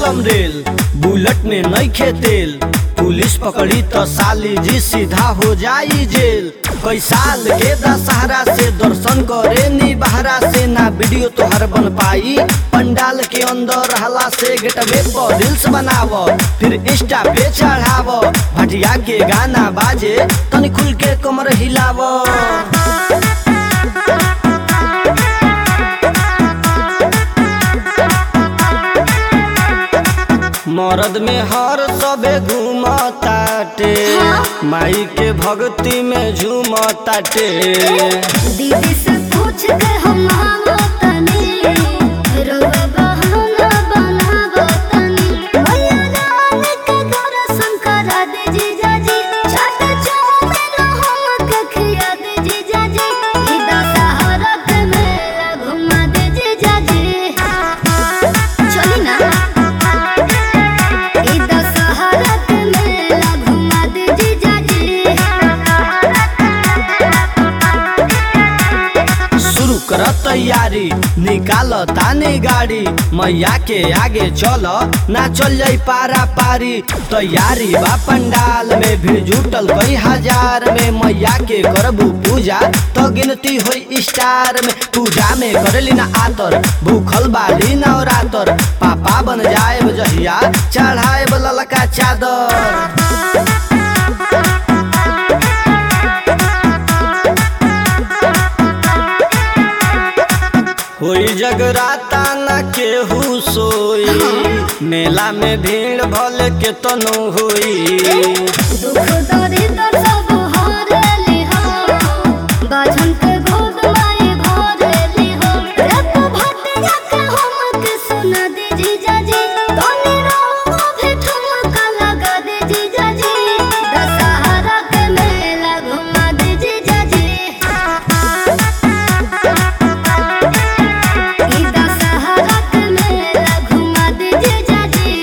चलम rail bullet में नइखे तेल पुलिस पकड़ी तो साली जी सीधा हो जाई जेल कई साल के दशहरा से दर्शन करे नी बहरा से ना वीडियो तोहर बन पाई पंडाल के अंदर रहला से गेटवे पर रील्स बनाव फिर इंस्टा पे चढ़ाव भटिया के गाना बाजे तनी खुल के कमर हिलाव मरद में हर सबे घूमताटे माई के भक्ति में झूमताटे दीदी से पूछ के हम आवो तनी रोवे बहाना बनावो तनी भैया रान के दर्शन करा दे जीजा जी छठ चौमिन हम के खिया दे जीजा जी ई दशहरा के मेला घुमा दे जीजा जी चली ना ई दशहरा के मेला घुमा दे जीजा जी शुरू कर तैयारी निकाल तानी गाड़ी मैया के आगे चल ना चल जाई पारा पारी तैयारी बा पंडाल में भीड़ जुटल कई हजार में मैया के करबू पूजा तो गिनती होई स्टार में पूजा में करली ना आतर भूखल बाली नवरातर पापा बन जाए जहिया चढ़ाए ललका चादर होई जगराता न केहू सोई मेला में भीड़ भले के तनो होई दुख दरिद्र सब हरेली हो बाझन के गोद माई भरेली हो रत भटिया के हम के सुना दे जीजा जी तनी रहो भी ठुमका लगा दे जीजा जी दशहरा के मेला घुमा दे जीजा जी ई दशहरा के मेला घुमा दे जीजा जी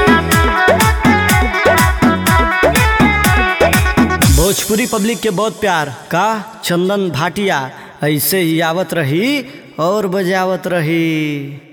भोजपुरी पब्लिक के बहुत प्यार का चंदन भाटिया ऐसे ही आवत रही और बजावत रही